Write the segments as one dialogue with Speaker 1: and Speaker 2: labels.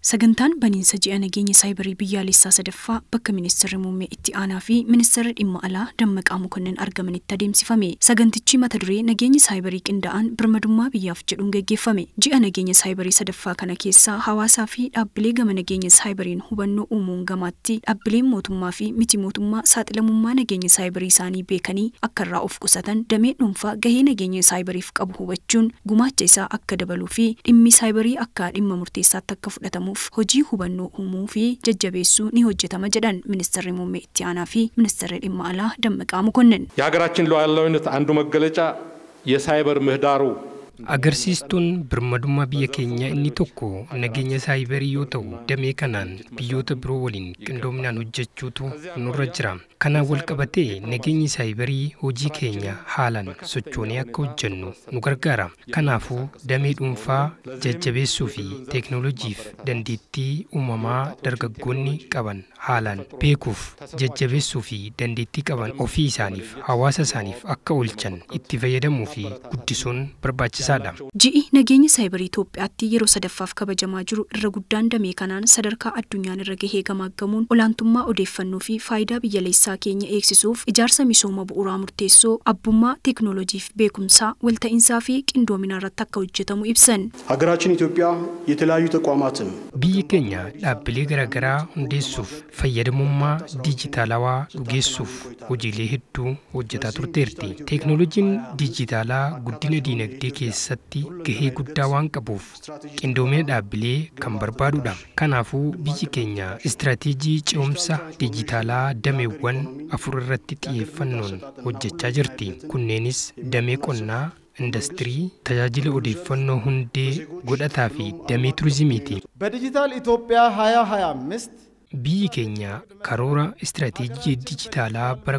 Speaker 1: Sagantaan baniinsa ji'a nageenya saayibarii biyyaalessaa sadaffaa bakka ministeerri muummee itti aanaa fi ministeerri dhimma alaa dammaqaa mokonnin argamanitti adeemsifame. Sagantichi mata duree nageenya saayibarii qindaa'an birmadummaa biyyaaf jedhuun gaggeeffame. Ji'a nageenya saayibarii sadaffaa kana keessaa hawaasaa fi dhaabbilee gama nageenya saayibariin hubannoo uumuun gamaatti dhaabbileen mootummaa fi miti mootummaa saaxilamummaa nageenya saayibarii isaanii beekanii akka irraa of qusatan damee dhuunfaa gahee nageenya saayibariif qabu hubachuun gumaacha isaa akka dabaluu fi dhimmi saayibarii akka dhimma murteessaatti akka fudhatamu hojii hubannoo uumuu fi jajjabeessuu ni hojjetama jedhan ministeerri muummee itti aanaa fi ministeerri dhimma alaa dammaqaa mokonnin
Speaker 2: የሀገራችን ሉዓላዊነት አንዱ መገለጫ የሳይበር ምህዳሩ
Speaker 3: Agarsiistuun birmadummaa biyya keenyaa inni tokko nageenya saayibarii yoo ta'u damee kanaan biyyoota biroo waliin qindoominaan hojjechuutu nurra jira. Kanaan wal qabatee nageenyi saayibarii hojii keenya haalaan sochoonee akka hojjennu nu gargaara. Kanaafuu damee dhuunfaa jajjabeessuu fi teeknooloojiif dandeettii uumamaa dargaggoonni qaban haalaan beekuuf jajjabeessuu fi dandeettii qaban ofii isaaniif hawaasa isaaniif akka oolchan itti fayyadamuu fi guddisuun barbaachisaadha.
Speaker 1: Ji'i nageenya saayibarii Itoophiyaatti yeroo sadaffaaf kabajamaa jiru irra guddaan damee kanaan sadarkaa addunyaan irra gahee gamaaggamuun olaantummaa odeeffannoo fi faayidaa biyyaalessaa keenya eegsisuuf ijaarsa misooma bu'uuraa murteessoo abbummaa teeknooloojiif beekumsaa walta'iinsaa fi qindoominaa irratti akka hojjetamu ibsan.
Speaker 4: ሀገራችን ኢትዮጵያ የተለያዩ ተቋማትን
Speaker 3: Biyyi keenya dhaabbilee garaagaraa hundeessuuf fayyadamummaa diijitaalawaa dhugeessuuf hojiilee hedduu hojjetaa turteerti. Teeknooloojiin diijitaalaa guddina diinagdee keessatti gahee guddaa waan qabuuf qindoomina dhaabbilee kan barbaadudha. Kanaafuu biyyi keenya istiraatiijii ce'umsa diijitaalaa dameewwan afur irratti xiyyeeffannoon hojjechaa jirti. Kunneenis damee qonnaa, industirii, tajaajila odeeffannoo hundee godhataa fi damee turizimiiti.
Speaker 5: በዲጂታል ኢትዮጵያ 2025
Speaker 3: Biyyi keenya karoora istiraatiijii dijitaalaa bara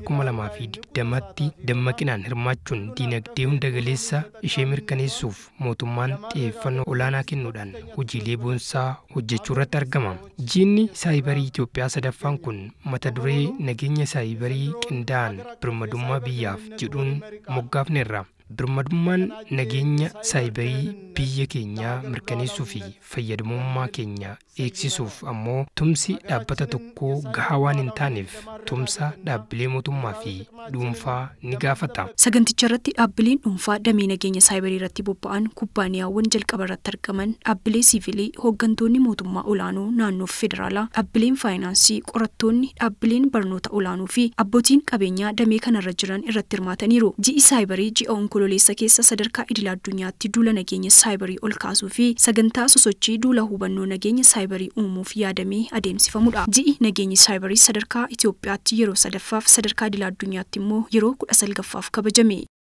Speaker 3: 2020tti dammaqinaan hirmaachuun diinagdee hunda galeessa ishee mirkaneessuuf mootummaan xiyyeeffannoo olaanaa kennuudhaan hojiilee boonsaa hojjechuu irratti argama. Ji'ni saayibarii Itoophiyaa sadaffaan kun mata duree nageenya saayibarii qindaa'an birmadummaa biyyaaf jedhuun moggaafneerra. Birmadummaan nageenya saayibarii biyya keenyaa mirkaneessuu fi fayyadamummaa keenya eegsisuuf ammoo tumsi dhaabbata tokkoo gahaa waan hin taaneef tumsa dhaabbilee mootummaa fi dhuunfaa ni gaafata.
Speaker 1: Saganticha irratti dhaabbileen dhuunfaa damee nageenya saayibarii irratti bobba'an kubbaaniyaawwan jalqaba irratti argaman dhaabbilee siivilii hooggantoonni mootummaa olaanoo naannoo federaalaa dhaabbileen faayinaansii qorattoonni dhaabbileen barnoota olaanoo fi abbootiin qabeenyaa damee kanarra jiran irratti hirmaataniiru. Ji'i saayibarii ji'a onkololeessa keessa sadarkaa idil addunyaatti duula nageenya saayibarii ol kaasuu fi sagantaa sosochii duula hubannoo nageenya saayibarii uumuuf yaadamee adeemsifamudha. Ji'i nageenyi saayibarii sadarkaa Itoophiyaatti yeroo sadaffaaf sadarkaa idil addunyaatti immoo yeroo kudha salgaffaaf kabajame.